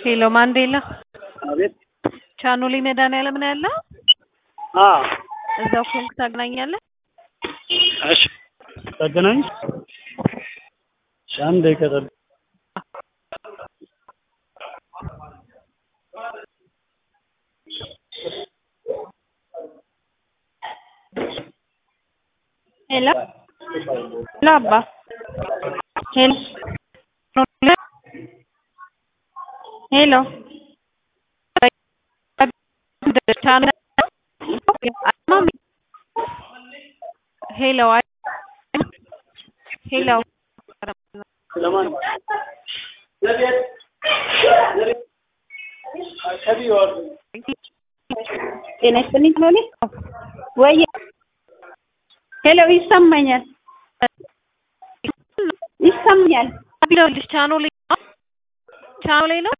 ሄሎ ማንዴላ አቤት። ቻኖሊ መድኃኒዓለም ነው ያለው? አዎ። እዛው ኮንክ ታገናኛለህ? እሺ፣ ተገናኝ። እሺ፣ አንድ ደቂቃ ጠብቅ። ሄሎ ሄሎ አባ ሄሎ ሄሎ ሄሎ ሄሎ ለማን ጤና ይስጥልኝ ሎሌ ወይ ሄሎ ይሰማኛል ይሰማኛል ይኸውልሽ ቻኖሌ ቻኖሌ ነው